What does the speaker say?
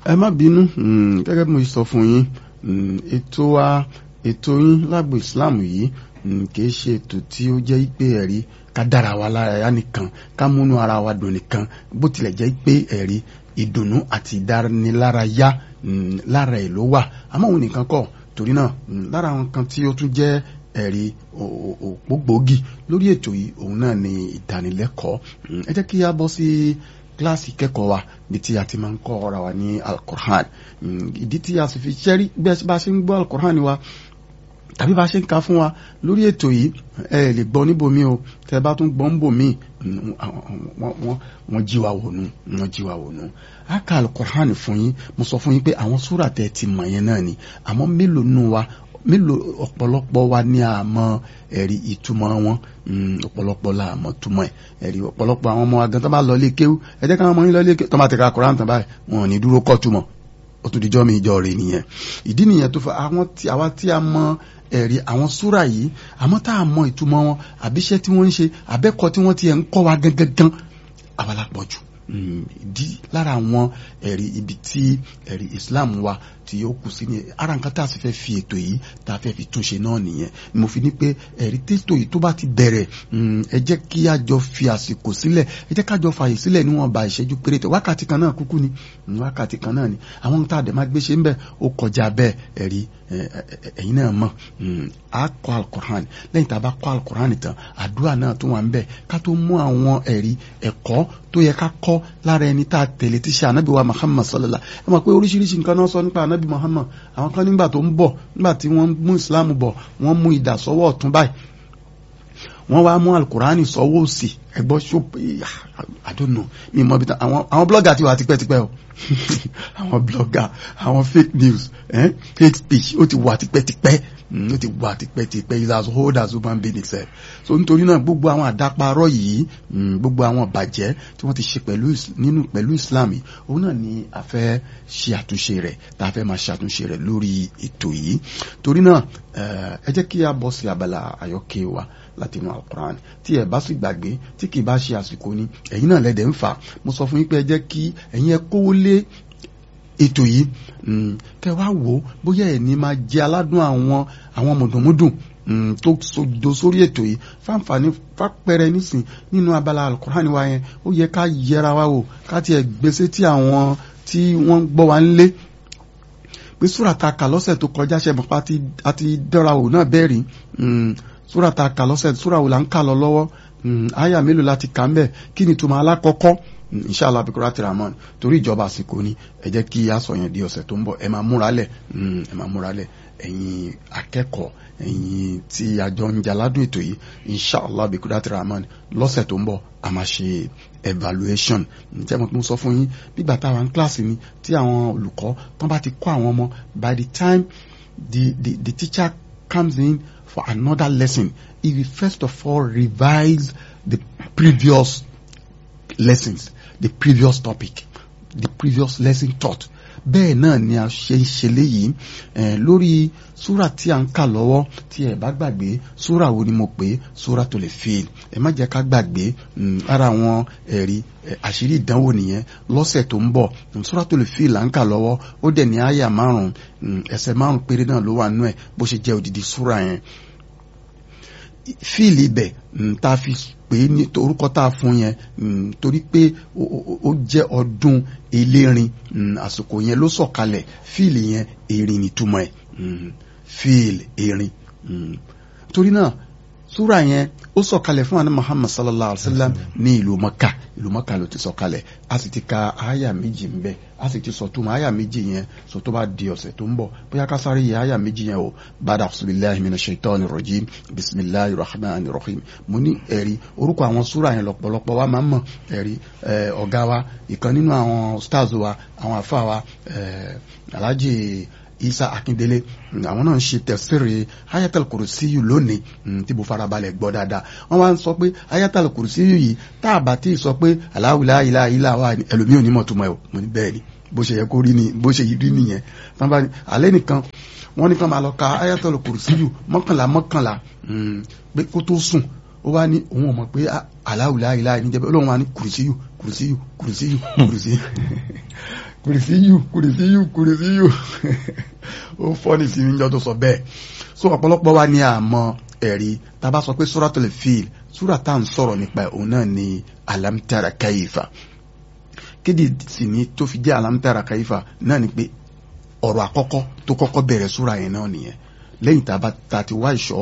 ẹ má bínú gẹ́gẹ́ bí mo sọ fún yín ètò wa ètò yín lágbo Islam yìí kì í ṣe ètò tí ó jẹ́ pé ẹ̀rí ká dára wa lára yá nìkan ká múnú ara wa dùn nìkan bó tilẹ̀ jẹ́ pé ẹ̀rí ìdùnnú àti ìdánilárayá lára ẹ̀ ló wà àmọ́ òun nìkan kọ́ torí náà lára àwọn kan tí ó tún jẹ́ ẹ̀rí òpó gbòógì lórí ètò yìí òun náà ni ìdánilẹ́kọ̀ọ́ ẹ jẹ́ kí a bọ́ sí kíláàsì kẹ́kọ̀ọ́ wa bí tí a ti máa ń kọ́ ọ̀rọ̀ wa ní alukur'an ìdí tí a sì fi ṣẹ́rí bẹ́ẹ̀ bá ṣe ń gbọ́ alukur'an wa tàbí bá ṣe ń ka fún wa lórí ètò yìí ẹ lè gbọ́ níbòmí o tẹ bá tún gbọ́ níbòmí wọ́n jí wa wònú wọ́n jí wa wònú a ka alukur'an fún yín mo sọ fún yín pé àwọn súrà tẹ ti mọ̀ yẹn náà ni àmọ́ mélòó nù wa mélòó ọ̀pọ̀lọpọ̀ wa ní àmọ́ ẹ̀rí ìtumọ̀ wọn ọ̀pọ̀lọpọ̀ la àmọ́ túmọ̀ ẹ̀ ẹ̀rí ọ̀pọ̀lọpọ̀ àwọn ọmọ agan tó bá lọ lé kéwú ẹ jẹ́ káwọn ọmọ yín lọ lé kéwú tó bá ti ka Kùránì tán báyìí wọn ò ní dúró kọ́ túmọ̀ ó tún dijọ́ mi ìjọ rẹ̀ nìyẹn ìdí nìyẹn tó fa àwọn tí àwa tí a mọ ẹ̀rí àwọn súrà yìí àmọ́ tá a mọ ìtumọ̀ wọn àbíṣẹ́ tí wọ́n ń ṣe àbẹ́kọ̀ tí wọ́n ti ẹ̀ ń kọ́ wa gangan àwa la pọ̀ jù ìdí lára àwọn ẹ̀rí ibi tí ẹ̀rí Islam wa tí yóò kù sí ní ara nǹkan tá a sì fẹ́ fi ètò yìí tá a fẹ́ fi túnṣe náà nìyẹn ni mo fi ní pé ẹ̀rí tètò yìí tó bá ti bẹ̀rẹ̀ ẹ jẹ́ kí a jọ fi àsìkò sílẹ̀ ẹ jẹ́ ká jọ fààyè sílẹ̀ níwọ̀nba ìṣẹ́jú péréte wákàtí kan náà kúkú ni wákàtí kan náà ni àwọn ohun tá a dẹ̀ máa gbé ṣe ń bẹ̀ ó kọjá bẹ́ẹ̀ ẹ̀rí ẹ̀yin náà mọ̀ a kọ́ alukur'an lẹ́yìn tá a bá kọ́ alukur'an tán àdúrà náà tó wà ń bẹ̀ ká tó mú àwọn ẹ̀rí ẹ̀kọ́ tó yẹ ká kọ́ lára ẹni tá a tẹ̀lé tí ṣe ànábì wa Muhammad sallallahu ẹ mọ̀ pé oríṣiríṣi nǹkan náà sọ nípa ànábì Muhammad àwọn kan nígbà tó ń bọ̀ nígbà tí wọ́n mú Islam bọ̀ wọ́n mú idà sọ́wọ́ ọ̀tún báyìí wọ́n wá mú alukurani sọ́wọ́ òsì ẹgbọ́ ṣọ́pù I don't know mi mọ̀ bí tán àwọn àwọn blogger ti wà tipẹ́tipẹ́ o àwọn blogger àwọn fake news eh? fake speech ó ti wà tipẹ́tipẹ́ ó ti wà tipẹ́tipẹ́ is as old as human being itself so nítorí náà gbogbo àwọn àdáparọ́ yìí gbogbo àwọn bàjẹ́ tí wọ́n ti ṣe pẹ̀lú nínú pẹ̀lú Islam yìí òun náà ni a fẹ́ ṣe àtúnṣe rẹ̀ tá a fẹ́ máa ṣàtúnṣe rẹ̀ lórí ètò yìí torí náà ẹ jẹ́ kí a bọ́ sí abala àyọkẹ́ wa láti inú alukuran tí ẹ bá sì gbàgbé tí kì í bá ṣe àsìkò ni ẹ̀yin náà lẹ́dẹ̀ ń fà mo sọ fún yín pé ẹ jẹ́ kí ẹ̀yin ẹ kówó lé ètò yìí kẹ wá wò ó bóyá ẹ̀ ní máa jẹ aládùn àwọn àwọn mùdùnmùdùn tó sodo sórí ètò yìí fáǹfààní fápẹrẹ nísìn nínú abala alukuran wa yẹn ó yẹ ká yẹra wa wò ká tiẹ̀ gbèsè tí àwọn tí wọ́n gbọ́ wa ń lé pé súrà ta kà lọ́sẹ̀ tó kọjá ṣe mọ̀ pa àti dọ́ra wò náà bẹ́ẹ̀ rí súrà ta kà lọ́sẹ̀ súrà wò là ń kà lọ lọ́wọ́ àyà mélòó láti kà ń bẹ̀ kí ni ìtumọ̀ alákọ̀ọ́kọ́ inshallah abikura tiramon torí ìjọba àsìkò ni ẹ jẹ́ kí a sọ yẹn di ọ̀sẹ̀ tó ń bọ̀ ẹ máa múra lẹ̀ ẹ máa múra lẹ̀ ẹ̀yin akẹ́kọ̀ọ́ ẹ̀yin tí a jọ ń jaládùn ètò yìí inshallah abikura tiramon lọ́sẹ̀ tó ń bọ̀ a máa ṣe evaluation ǹjẹ́ mo sọ fún yín nígbà táwọn kíláàsì ni tí àwọn olùkọ́ tán bá ti kọ́ àwọn ọmọ by the time the the the teacher comes in for another lesson he will first of all revise the previous lessons the previous topic the previous lesson taught bẹ́ẹ̀ náà ni a ṣe ń ṣe léyìí lórí súrà tí a ń kà lọ́wọ́ tí ẹ bá gbàgbé súrà wo ni mo pè é súrà tó lè fèèl ẹ má jẹ́ ká gbàgbé ara àwọn ẹ̀rí àṣírí ìdánwò nìyẹn lọ́sẹ̀ tó ń bọ̀ súrà tó lè fèèl à ń kà lọ́wọ́ ó dẹ̀ ní àyà márùn-ún ẹsẹ̀ márùn-ún péré náà ló wà nú ẹ̀ bó ṣe jẹ́ odidi súrà yẹn fíìlì ibẹ̀ tá a fi pè é ní orúkọ tá a fún yẹn torí pé ó jẹ́ ọdún elérin àsìkò yẹn ló sọ̀kalẹ̀ fíìlì yẹn erin nìtumọ̀ ẹ̀ fíìlì erin torí náà súra yẹn ó sọ̀kalẹ̀ fún àná Muhammad sallallahu alaihi wa sallam ní ìlú Maka ìlú Maka ló ti sọ̀kalẹ̀ a sì ti ka àyà méjì ń bẹ a sì ti sọ tó àyà méjì yẹn sọ tó bá di ọ̀sẹ̀ tó ń bọ̀ bóyá ká sáré yẹ àyà méjì yẹn o bàdà bisimilahi mina shaitani rojim bisimilahi rahman rahim mo ní ẹ̀rí orúkọ àwọn súra yẹn lọ́pọ̀lọpọ̀ wa máa ń mọ̀ ẹ̀rí ọ̀gá wa ìkan nínú àwọn stars wa àwọn àfa wa alhaji isa akindele àwọn náà ń ṣe tẹ̀sírí ayatal kùrùsíyù lónìí tí mo farabalẹ̀ gbọ́ dáadáa wọ́n wá ń sọ pé ayatal kùrùsíyù yìí tá a bá tí ì sọ pé aláwìlá ilá ilá wa ẹlòmíì ò ní mọ̀ tó mọ̀ ẹ̀ mo ní bẹ́ẹ̀ ni bó ṣe yẹ kó rí ni bó ṣe rí nìyẹn tán bá alẹ́ nìkan wọ́n nìkan máa lọ ka ayatal kùrùsíyù mọ́kànlá mọ́kànlá pé kó tó sùn ó wá ní òun ò mọ̀ pé aláwìlá ilá ní jẹ́bẹ́ olóhùn wa ní kùrùsíyù kùrùsíyù kùrùsíyù kùrùsíyù kùrìsíyù kùrìsíyù kùrìsíyù ó fọ́ ní sinmi jọ tó sọ bẹ́ẹ̀ so ọ̀pọ̀lọpọ̀ wa ní àmọ́ ẹ̀rí tá a bá sọ pé suratul fil súrà tá à ń sọ̀rọ̀ nípa òun náà ni alam tara kaifa kéde sì ni tó fi jẹ́ alam tara kaifa náà ni pé ọ̀rọ̀ àkọ́kọ́ tó kọ́kọ́ bẹ̀rẹ̀ súrà yẹn náà nìyẹn lẹ́yìn tá a bá ta ti wá ìṣọ́